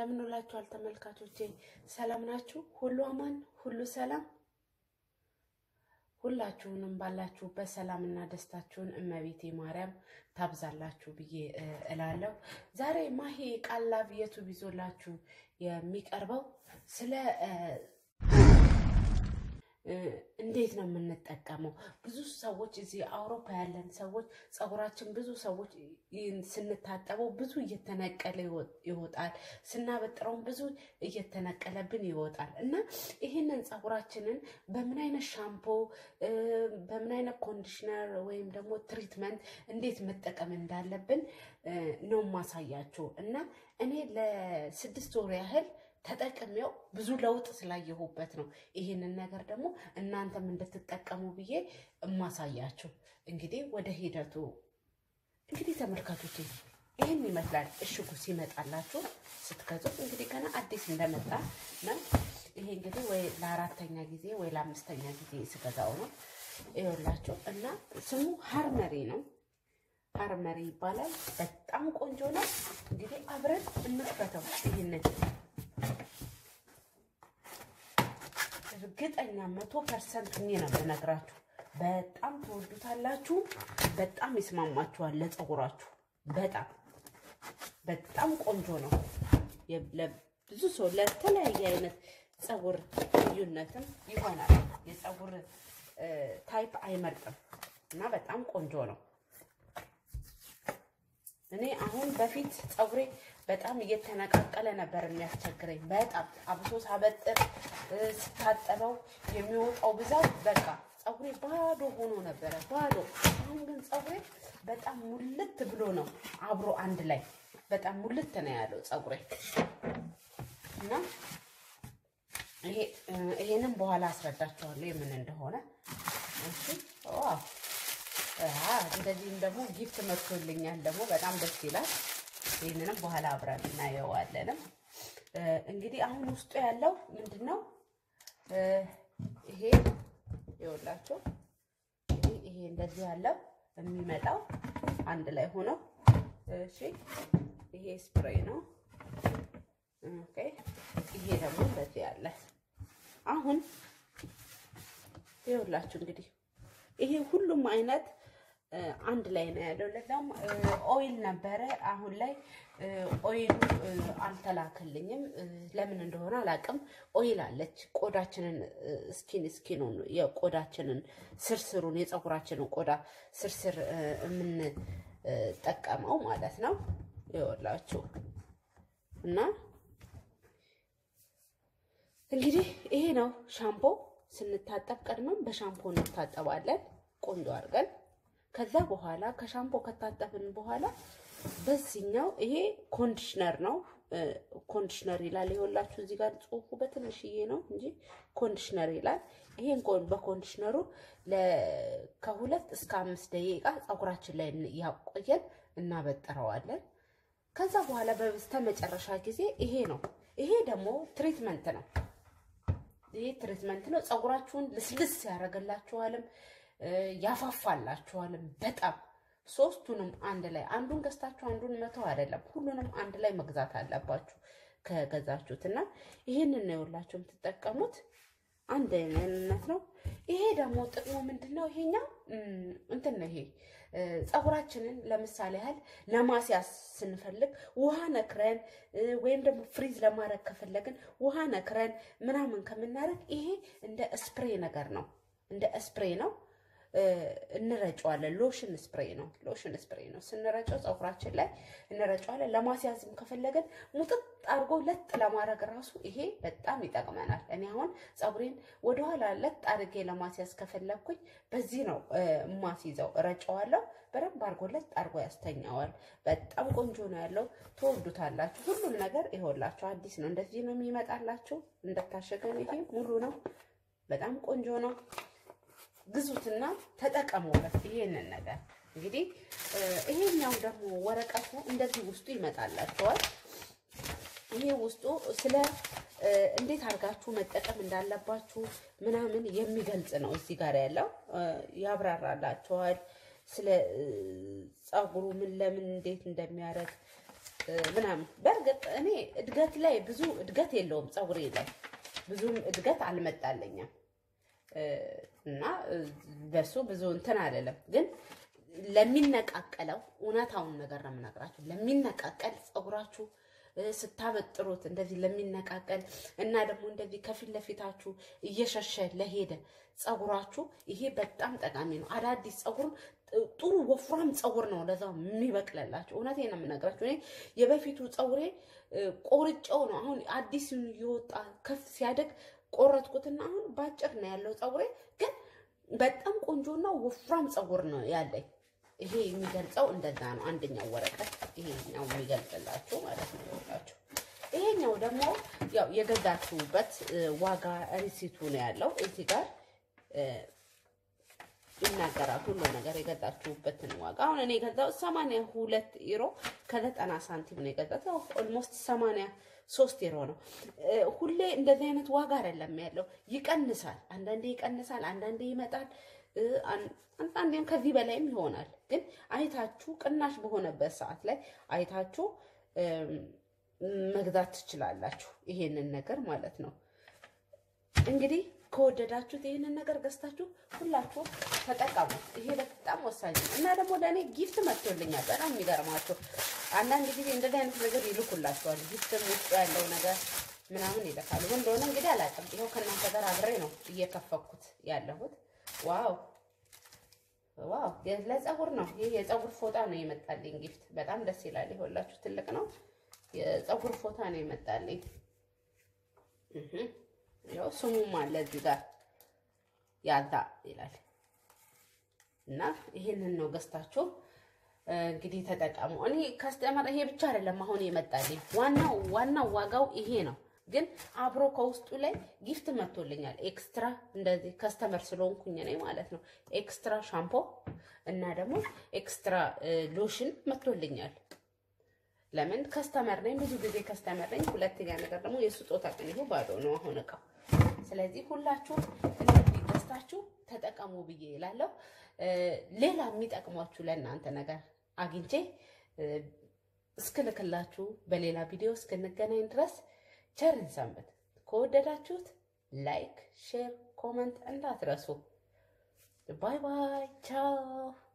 እንደምን ውላችኋል ተመልካቾቼ? ሰላም ናችሁ? ሁሉ አማን፣ ሁሉ ሰላም። ሁላችሁንም ባላችሁበት ሰላምና ደስታችሁን እመቤቴ ማርያም ታብዛላችሁ ብዬ እላለሁ። ዛሬ ማሂ ቃል ላብ ዩቱብ ይዞላችሁ የሚቀርበው ስለ እንዴት ነው የምንጠቀመው። ብዙ ሰዎች እዚህ አውሮፓ ያለን ሰዎች ፀጉራችን ብዙ ሰዎች ስንታጠበው ብዙ እየተነቀለ ይወጣል፣ ስናበጥረውም ብዙ እየተነቀለብን ይወጣል እና ይህንን ፀጉራችንን በምን አይነት ሻምፖ፣ በምን አይነት ኮንዲሽነር ወይም ደግሞ ትሪትመንት እንዴት መጠቀም እንዳለብን ነው ማሳያችሁ እና እኔ ለስድስት ወር ያህል ተጠቅሜው ብዙ ለውጥ ስላየሁበት ነው ይህንን ነገር ደግሞ እናንተም እንድትጠቀሙ ብዬ እማሳያችሁ። እንግዲህ ወደ ሂደቱ እንግዲህ ተመልካቾች ይህን ይመስላል እሽጉ ሲመጣላችሁ ስትገዙት። እንግዲህ ገና አዲስ እንደመጣ ነው። ይሄ እንግዲህ ወይ ለአራተኛ ጊዜ ወይ ለአምስተኛ ጊዜ ስገዛው ነው ይኸውላችሁ። እና ስሙ ሀርመሪ ነው። ሀርመሪ ይባላል። በጣም ቆንጆ ነው። እንግዲህ አብረን እንክፈተው ይህንን እርግጠኛ መቶ ፐርሰንት እኔ ነው የምነግራችሁ። በጣም ትወዱታላችሁ። በጣም ይስማማችኋል ለፀጉራችሁ። በጣም በጣም ቆንጆ ነው። ብዙ ሰው ለተለያየ አይነት ፀጉር ልዩነትም ይሆናል። የፀጉር ታይፕ አይመርጥም እና በጣም ቆንጆ ነው። እኔ አሁን በፊት ፀጉሬ በጣም እየተነቃቀለ ነበር የሚያስቸግረኝ። በጣም አብሶ ሳበጥር ስታጠበው የሚወጣው ብዛት በቃ ፀጉሬ ባዶ ሆኖ ነበረ፣ ባዶ። አሁን ግን ፀጉሬ በጣም ሙልት ብሎ ነው አብሮ አንድ ላይ በጣም ሙልት ነው ያለው ፀጉሬ እና ይሄንን በኋላ አስረዳቸዋለሁ የምን እንደሆነ። እሺ ዋው እንደዚህም ደግሞ ጊፍት መጥቶልኛል ደግሞ በጣም ደስ ይላል። ይህንንም በኋላ አብረን እናየዋለንም። እንግዲህ አሁን ውስጡ ያለው ምንድን ነው? ይሄ ይኸውላችሁ፣ ይሄ እንደዚህ ያለው የሚመጣው አንድ ላይ ሆኖ እሺ፣ ይሄ ስፕሬይ ነው። ኦኬ፣ ይሄ ደግሞ እንደዚህ ያለ አሁን ይኸውላችሁ እንግዲህ ይሄ ሁሉም አይነት አንድ ላይ ነው ያለው። ለዛም ኦይል ነበረ። አሁን ላይ ኦይሉ አልተላከልኝም፣ ለምን እንደሆነ አላውቅም። ኦይል አለች ቆዳችንን ስኪን ስኪኑን የቆዳችንን ስርስሩን የፀጉራችንን ቆዳ ስርስር የምንጠቀመው ማለት ነው። ይኸውላችሁ እና እንግዲህ ይሄ ነው ሻምፖ። ስንታጠብ ቀድመን በሻምፖ እንታጠባለን ቆንጆ አድርገን ከዛ በኋላ ከሻምፖ ከታጠብን በኋላ በዚህኛው ይሄ ኮንዲሽነር ነው። ኮንዲሽነር ይላል። ይኸውላችሁ እዚህ ጋር ጽሑፉ በትንሽዬ ነው እንጂ ኮንዲሽነር ይላል። ይሄን በኮንዲሽነሩ ከሁለት እስከ አምስት ደቂቃ ፀጉራችን ላይ ያቆየን እናበጥረዋለን። ከዛ በኋላ በበስተ መጨረሻ ጊዜ ይሄ ነው። ይሄ ደግሞ ትሪትመንት ነው። ይሄ ትሪትመንት ነው። ፀጉራችሁን ልስልስ ያደርግላችኋልም ያፋፋላችኋልም በጣም ሶስቱንም አንድ ላይ አንዱን ገዝታችሁ አንዱን መተው አይደለም፣ ሁሉንም አንድ ላይ መግዛት አለባችሁ ከገዛችሁት እና ይህንን ነው የሁላችሁ የምትጠቀሙት አንድ አይነት ነው። ይሄ ደግሞ ጥቅሙ ምንድን ነው? ይሄኛው እንትን ነው። ይሄ ፀጉራችንን ለምሳሌ ያህል ለማስያዝ ስንፈልግ ውሃ ነክረን ወይም ደግሞ ፍሪዝ ለማድረግ ከፈለግን ውሃ ነክረን ምናምን ከምናደርግ ይሄ እንደ ስፕሬ ነገር ነው። እንደ ስፕሬ ነው እንረጨዋለን። ሎሽን ስፕሬይ ነው። ሎሽን ስፕሬይ ነው። ስንረጨው ፀጉራችን ላይ እንረጨዋለን። ለማስያዝም ከፈለገን ሙጥጥ አድርጎ ለጥ ለማድረግ ራሱ ይሄ በጣም ይጠቅመናል። እኔ አሁን ፀጉሬን ወደኋላ ለጥ አድርጌ ለማስያዝ ከፈለግኩኝ በዚህ ነው የማስይዘው። እረጨዋለሁ። በደንብ አድርጎ ለጥ አድርጎ ያስተኛዋል። በጣም ቆንጆ ነው ያለው። ትወዱታላችሁ። ሁሉም ነገር ይሆላችሁ አዲስ ነው። እንደዚህ ነው የሚመጣላችሁ። እንደታሸገን ይሄ ሙሉ ነው። በጣም ቆንጆ ነው። ግዙትና ተጠቀሙበት። ይሄንን ነገር እንግዲህ ይሄኛው ደግሞ ወረቀቱ እንደዚህ ውስጡ ይመጣላችኋል። ይሄ ውስጡ ስለ እንዴት አድርጋችሁ መጠቀም እንዳለባችሁ ምናምን የሚገልጽ ነው። እዚህ ጋር ያለው ያብራራላችኋል። ስለ ፀጉሩ ምን ለምን እንዴት እንደሚያደርግ ምናምን። በእርግጥ እኔ እድገት ላይ ብዙ እድገት የለውም ፀጉሬ ላይ ብዙም እድገት አልመጣለኝም እና በሱ ብዙ እንትን አይደለም። ግን ለሚነቃቀለው እውነታውን ነገር ነው የምነግራችሁ። ለሚነቃቀል ፀጉራችሁ ስታበጥሩት እንደዚህ ለሚነቃቀል እና ደግሞ እንደዚህ ከፊት ለፊታችሁ እየሸሸ ለሄደ ፀጉራችሁ ይሄ በጣም ጠቃሚ ነው። አዳዲስ ፀጉር ጥሩ ወፍራም ፀጉር ነው ለዛ የሚበቅለላችሁ። እውነቴን ነው የምነግራችሁ። እኔ የበፊቱ ፀጉሬ ቆርጬው ነው አሁን አዲስ እየወጣ ከፍ ሲያደግ ቆረጥኩትና አሁን ባጭር ነው ያለው ፀጉሬ፣ ግን በጣም ቆንጆና ወፍራም ፀጉር ነው ያለኝ። ይሄ የሚገልጸው እንደዛ ነው። አንደኛው ወረቀት ይሄኛው የሚገልጽላችሁ ማለት ነው ይላችሁ። ይሄኛው ደግሞ ያው የገዛችሁበት ዋጋ ሪሲቱ ነው ያለው እዚህ ጋር ይናገራል ሁሉ ነገር የገዛችሁበትን ዋጋ። አሁን እኔ የገዛው ሰማንያ ሁለት ዩሮ ከዘጠና ሳንቲም ነው የገዛት። ኦልሞስት ሰማንያ ሶስት ዩሮ ነው። ሁሌ እንደዚህ አይነት ዋጋ አይደለም ያለው፣ ይቀንሳል። አንዳንዴ ይቀንሳል፣ አንዳንዴ ይመጣል፣ አንዳንዴም ከዚህ በላይም ይሆናል። ግን አይታችሁ ቅናሽ በሆነበት ሰዓት ላይ አይታችሁ መግዛት ትችላላችሁ። ይሄንን ነገር ማለት ነው እንግዲህ ከወደዳችሁት ይህንን ነገር ገዝታችሁ ሁላችሁ ተጠቀሙ። ይሄ በጣም ወሳኝ ነው እና ደግሞ ለእኔ ጊፍት መጥቶልኛል። በጣም የሚገርማችሁ አንዳንድ ጊዜ እንደዚህ አይነት ነገር ይልኩላችኋል። ጊፍትም ውስጡ ያለው ነገር ምናምን ይልካሉ። ምን እንደሆነ እንግዲህ አላውቅም። ይኸው ከእናንተ ጋር አብሬ ነው እየከፈኩት ያለሁት። ዋው ዋው! ለፀጉር ነው ይህ የፀጉር ፎጣ ነው የመጣልኝ ጊፍት። በጣም ደስ ይላል። ይኸውላችሁ ትልቅ ነው። የፀጉር ፎጣ ነው የመጣልኝ። ያው ስሙም አለ እዚህ ጋር ያልታ ይላል እና ይሄንን ነው ገዝታችሁ እንግዲህ ተጠቀሙ። እኔ ከስተመር ይሄ ብቻ አይደለም አሁን የመጣልኝ ዋናው ዋናው ዋጋው ይሄ ነው፣ ግን አብሮ ከውስጡ ላይ ጊፍት መጥቶልኛል። ኤክስትራ እንደዚህ ከስተመር ስለሆንኩኝ ነኝ ማለት ነው። ኤክስትራ ሻምፖ እና ደግሞ ኤክስትራ ሎሽን መጥቶልኛል። ለምን ከስተመር ነኝ፣ ብዙ ጊዜ ከስተመር ነኝ። ሁለተኛ ነገር ደግሞ የስጦታ ቀን ይሁ ባዶ ነው አሁን እቃው። ስለዚህ ሁላችሁ እንደዚህ ገዝታችሁ ተጠቀሙ ብዬ እላለሁ። ሌላ የሚጠቅሟችሁ ለእናንተ ነገር አግኝቼ እስክልክላችሁ በሌላ ቪዲዮ እስክንገናኝ ድረስ ቸርን ሰንበት። ከወደዳችሁት ላይክ፣ ሼር፣ ኮመንት እንዳትረሱ። ባይ ባይ፣ ቻው